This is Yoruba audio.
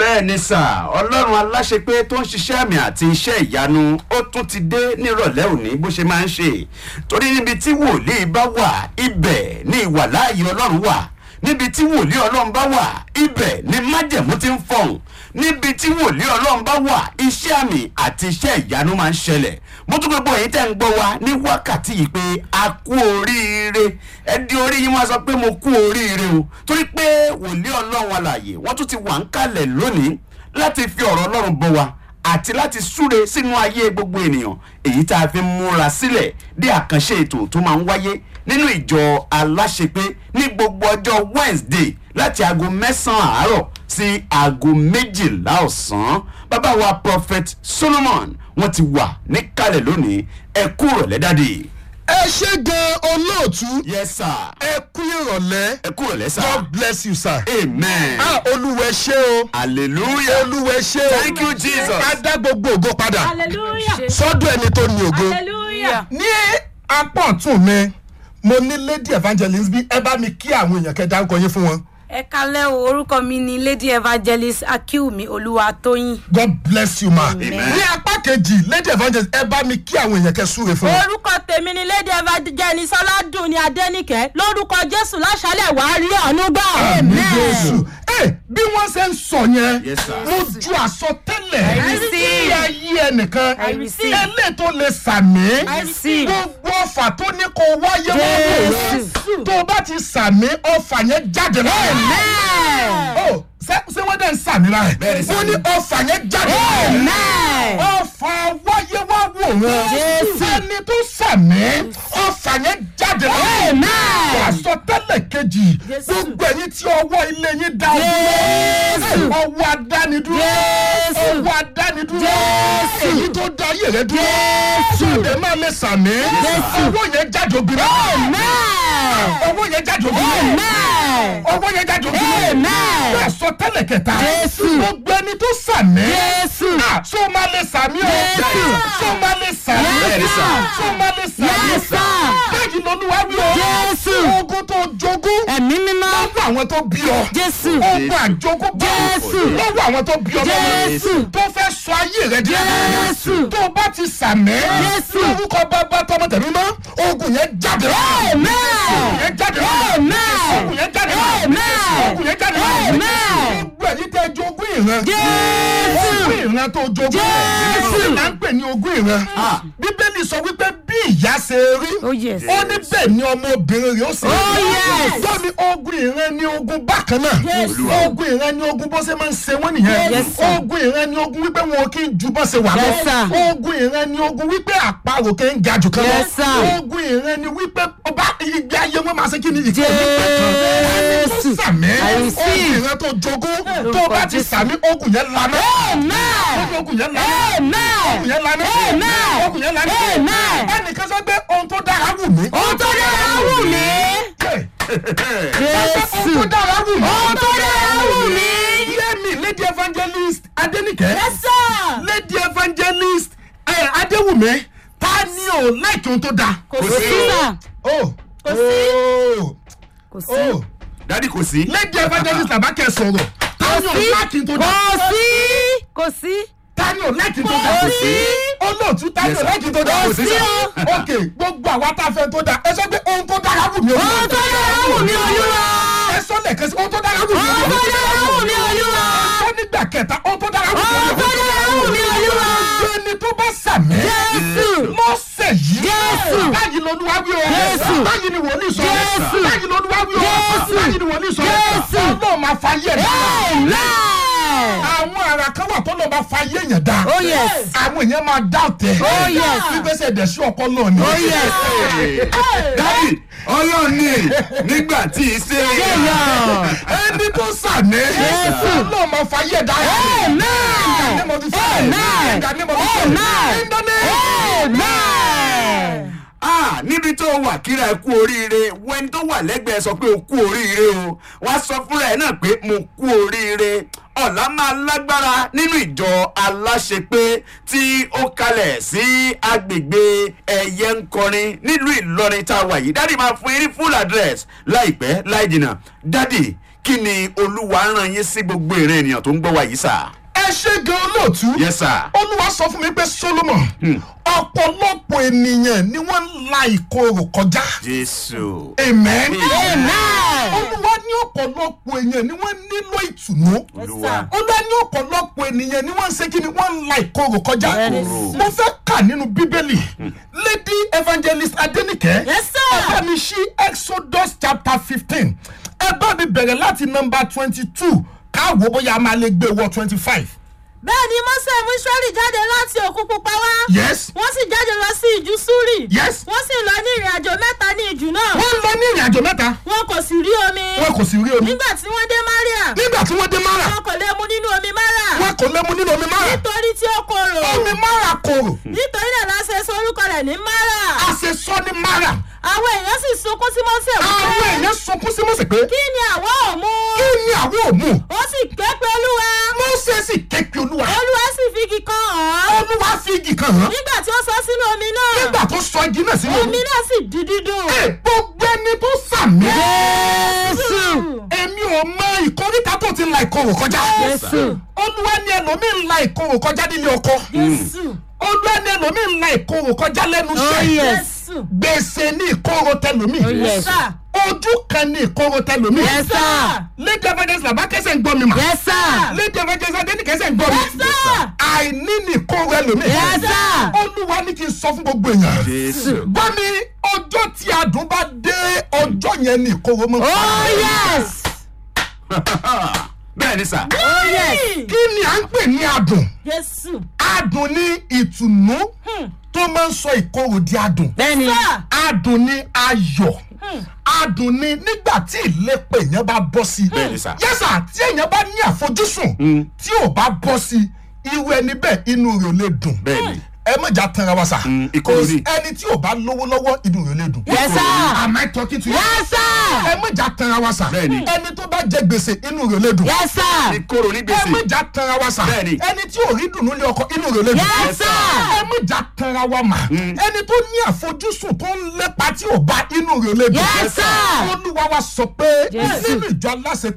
bẹ́ẹ̀ ni sà ọlọ́run aláṣepé tó ń ṣiṣẹ́ àmì àti iṣẹ́ ìyanu ó tún ti dé nírọ̀lẹ́ òní bó ṣe máa ń ṣe torí níbi tí wòlíì bá wà ibẹ̀ ni ìwàláàyè ọlọ́run wà níbi tí wòlíì ọlọ́run bá wà ibẹ̀ ni májẹ̀mú ti ń fọ̀hún níbi tí wòlíì ọlọ́run bá wà iṣẹ́ àmì àti iṣẹ́ ìyanu máa ń ṣẹlẹ̀ mo tún gbogbo èyí tẹ́ ń gbọ́ wa ní wákàtí yìí pé a kú oríire ẹ di orí yín wá sọ pé mo kú oríire o torí pé wòlíì ọlọ́run alàyè wọ́n tún ti wà ń kalẹ̀ lónìí láti fi ọ̀rọ̀ ọlọ́run bọ̀ wá àti láti súre sínú ayé gbogbo ènìyàn èyí tá a fi múra sílẹ̀ dé àkànṣe ètò tó máa ń wáyé nínú ìjọ aláṣepé ní gbogbo ọjọ́ wednesday láti aago mẹ́sàn-án àárọ̀ sí aago méjìlá ọ̀sán bàbá wa prophet solomon wọ́n ti wà níkàlẹ̀ lónìí ẹ kú ìrọ̀lẹ́ dáadé. ẹ ṣe gan olóòtú yes sir ẹ kú ìrọ̀lẹ́ ẹ kú ìrọ̀lẹ́ sir god bless you sir. amen ah olúwẹ ṣe o hallelujah olúwẹ ṣe o thank you jesus. a dá gbogbo ògo padà hallelujah sọ́dọ̀ ẹni tó ní ògo. hallelujah ní apá ọ̀tún mi mo ní lady evangelist bí ẹ bá mi kí àwọn èèyàn kẹ dárúkọ yín fún wọn. ẹ kalẹ́ o orúkọ mi ni lady evangelist akiwumi olúwatóyìn god bless you ma. Amen. ní apá kejì lady evangelist ẹ bá mi kí àwọn èèyàn kẹ súre fún wọn. orúkọ tèmi ni lady evangelist ọládùn ní adẹnìkẹ lórúkọ jésù láṣálẹ wàá rí ọ̀nù gbà. àmì jésù ẹ bí wọ́n ṣe ń sọ yẹn Yes, sir. mo ju àsọtẹ́lẹ̀ I receive. sí ayé ẹnìkan I receive. ẹlẹ́ tó lè sàmì I receive. gbogbo ọfà tó ní kó wáyé wọ́n rẹ̀ Jésù. tó o bá ti sàmì ọfà yẹn jáde láàyè. Amen. Ó, ṣé ṣé wọ́n dẹ̀ ń sàmì láàyè Bẹ́ẹ̀ni, wọ́n ní ọfà yẹn jáde láàyè Amen. ọfà wáyé wá wò wọn Jésù. ẹni tó sàmì ọfà yẹn jáde láàyè Amen. àsọtẹ́lẹ̀ kejì Jésù. gbogbo ẹ̀yin tí ọwọ́ ilé yín dá Jésù. ọwọ́ adánidúró Jésù. ọwọ́ adánidúró Jésù. èyí tó dá ayé rẹ dúró Jésù. ọdẹ máa lè sàmì Jésù. ọwọ́ yẹn jáde obìnrin Amen. ọwọ́ yẹn jáde obìnrin Amen. ọwọ́ yẹn jáde obìnrin Amen. bẹ́ẹ̀ sọ tẹ́lẹ̀ kẹta Jésù. gbogbo ẹni tó sàmì Jésù. Ah, so máa lè sàmì o Jésù. so máa lè sàmì Yes, sir. so máa lè sàmì Yes, sir. báyìí lọ́lúwa wí o Jésù. ogun tó jogún ẹ̀mí mímọ́ lọ́wọ́ àwọn tó bí ọ jésù ogun àjogún bá Jésù. lọ́wọ́ àwọn tó bí ọ Jésù. tó fẹ́ sọ ayé rẹ di Jésù. tó bá ti sàmì Jésù. lórúkọ bàbá tọmọ tẹ̀mí mọ́ ogun yẹn jáde Amen. ogun yẹn jáde Amen. ogun yẹn jáde Amen. ogun yẹn jáde Amen. gbogbo ẹ̀yin tẹ́ jogún ìran Jésù. ogún ìran tó jogún Jésù. kí là ń pè ní ogún ìran bíbélì sọ wípé bí ìyá ṣe rí oh yes ó ní bẹ́ẹ̀ ni ọmọbìnrin rẹ̀ ó sì Oh, yes. gbọ́mi ogun ìran ni ogun bákan náà Yes. ogun ìran ni ogun bó ṣe máa ń ṣe wọ́n nìyẹn Yes, sir. ogun ìran ni ogun wípé wọn kì í ju bó ṣe wà Yes, lọ sir. ogun ìran ni ogun wípé àparò kì í ga jù kan Yes, lọ sir. ogun ìran ni wípé ọba ìgbé ayé wọn máa ṣe kí ni ìkọ́ Jésù. sàmì I ogun receive. ìran tó jogún tó bá ti sàmì ogun yẹn lanà amen ogun yẹn lanà amen ogun yẹn lanà Amen. ogun yẹn lanà Amen. ẹnìkan sọ pé ohun tó dára wù mí. ohun tó dára wù mí ohun jésù tó dára wù mí. ohun tó dára wù mí. yémi lady evangelist adenike yes sir lady evangelist ẹ adéwùmí ta ni o láìkí ohun tó dáa. kò sí sà o Kò sí. o kò sí o dádì kò sí. lady evangelist làbákẹ́ sọ̀rọ̀ ta ni o láìkí ohun tó kò dáa. sí kò sí ta ni o láìkí ohun tó dáa. Kò sí. olóòtú ta ni Yes, o sir. láìkí ohun tó dáa. Kò sí, sir. ok gbogbo àwa tá a fẹ́ tó dáa ẹ sọ pé ohun tó dára wù mí. ohun tó dára wù mí olúwa ẹ sọ lẹ́ẹ̀kan sí ohun tó dára wù mí. ohun tó dára wù mí olúwa sọ nígbà kẹta ohun tó dára wù mí. ohun tó dára wù mí olúwa ẹni tó bá sàmì. jésù mọ́sẹ̀ yìí. Jésù. báyìí lolúwa wí o. Jésù. báyìí ni wòlíì sọ. Jésù. báyìí lolúwa wí o. Jésù. báyìí ni wòlíì sọ. Jésù. ọlọ́run máa fa yé ẹ̀dá. amen àwọn ara kan wà tó lọ́ọ́ máa fa yé èèyàn dá. oh yes àwọn èèyàn máa dá ọ̀tẹ̀. Oh, yes. gbígbésẹ̀ dẹ̀ sí ọkọ náà ni. oh yes dádì ọlọ́run ní nígbà tí í ṣe èèyàn ẹni tó sàmì. Jésù. ọlọ́run máa fa yé ẹ̀dá. amen name of the Father, Amen. in the name of the Son, Amen. in the name. amen ah níbi tó wà kíra ẹ kú oríire wẹni tó wà lẹ́gbẹ̀ẹ́ sọ pé o kú oríire o wá sọ fúnra ẹ náà pé mo kú oríire ọ̀la máa lágbára nínú ìjọ aláṣepé tí ó kalẹ̀ sí agbègbè ẹ̀yẹ ńkọrin nílùú ìlọrin tá a wà yìí dádì máa fún yín ní full address láìpẹ́ láì jìnnà dádì kí ni olúwa rán yín sí gbogbo ìran ènìyàn tó ń gbọ́ wa yìí sà. ẹ ṣe gan olóòtú. yes sir. olúwa sọ fún mi pé solomon ọ̀pọ̀lọpọ̀ ènìyàn ni wọ́n ń la ìkorò kọjá. jésù. amen. Amen. olúwa ní ọ̀pọ̀lọpọ̀ èèyàn ni wọ́n nílò ìtùnú. olúwa. olúwa ní ọ̀pọ̀lọpọ̀ ènìyàn ni wọ́n ń ṣe kí ni wọ́n ń la ìkorò kọjá. Bẹ́ẹ̀ni. mo fẹ́ kà nínú bíbélì lady evangelist adenike Yes, sir. ẹ bá mi ṣí exodus chapter fifteen ẹ bá mi bẹ̀rẹ̀ láti number twenty two káwo bóyá a máa lè gbé wọ twenty five. bẹ́ẹ̀ ni mose mú israẹli jáde láti òkun pupa wá. yes wọ́n sì jáde lọ sí ìjù súrì. yes wọ́n sì lọ ní ìrìn àjò mẹ́ta ní ìjù náà. wọ́n lọ ní ìrìn àjò mẹ́ta wọn kò sì rí omi. wọn kò sì rí omi nígbà tí wọ́n dé maria. nígbà tí wọ́n dé mara wọn kò lè mu nínú omi mara. wọn kò lè mu nínú omi mara nítorí tí ó korò. omi mara korò nítorí náà la ṣe sọ orúkọ rẹ̀ ní mara. a ṣe sọ ní mara àwọn èèyàn sì sunkún sí mose àwọn wípé èèyàn sunkún sí mose pé kí ni àwa ò mú. kí ni àwọn òmù ó sì ké pe olúwa. mose sì kékeré olúwa olúwa sì fi igi kan hàn án. olúwa fi igi kan hàn nígbà tí ó sọ sínú omi náà. nígbà tó sọ igi náà sínú omi omi náà sì di dídùn. ẹ gbogbo ẹni tó sàmì Jésù. èmi ò mọ ìkóríta tó ti la ìkorò kọjá Jésù. olúwa ni ẹlòmíì ń la ìkorò kọjá nílé ọkọ Jésù. olúwa ni ẹlòmíì ń la ìkorò kọjá lẹ́nu iṣẹ́ Jésù. gbèsè ní ìkorò tẹlòmíì Yes, sir. ojú kan ní ìkorò tẹlòmíì Yes, sir. lady evangelist bàbá kẹsẹ̀ ń gbọ́ mi mà Yes, sir. lady evangelist adéni kẹsẹ̀ ń gbọ́ mi Yes, sir. àìní ní ìkorò ẹlòmíì Yes, sir. olúwa ní kí n sọ fún gbogbo èèyàn jésù. gbọ́ mi ọjọ́ tí adùn bá dé ọjọ́ yẹn ní ìkorò mọ́ Oh yes. bẹ́ẹ̀ ni sà. Oh yes. kí ni à ń pè ní adùn Jésù. adùn ní ìtùnú tó máa ń sọ ìkorò di adùn Bẹ́ẹ̀ni. adùn ní ayọ̀ adùn ní nígbà tí ìlépa èèyàn bá bọ́ sí i Bẹ́ẹ̀ni sà. yẹ́sà tí èèyàn bá ní àfojúsùn tí ò bá bọ́ sí i irú ẹni bẹ́ẹ̀ inú rẹ̀ ò lè dùn bẹ́ẹ̀ ni. ẹ mọ̀jà tanra wa sà Mm, ìkorò Kò sí ni. ẹni tí ò bá lówó lọ́wọ́ inú rẹ̀ ò lè dùn Yes, sir. am I talking to you Yes, sir. ẹ mọ̀jà tanra wa sà Bẹ́ẹ̀ni. ẹni tó bá jẹ gbèsè inú rẹ̀ ò lè dùn Yes, sir. ìkorò ní ẹ gbèsè. mọ̀jà tanra wa sà Bẹ́ẹ̀ni. ẹni tí ò rí dùnú lé ọkọ inú rẹ̀ ò lè dùn Yes, sir. ẹ mọ̀jà tanra wa mà ẹni tó ní àfojúsùn tó ń lépa tí ò bá inú rẹ̀ ò lè dùn Yes, sir. olúwa wa sọ pé Jésù. nínú ìjọ aláṣẹ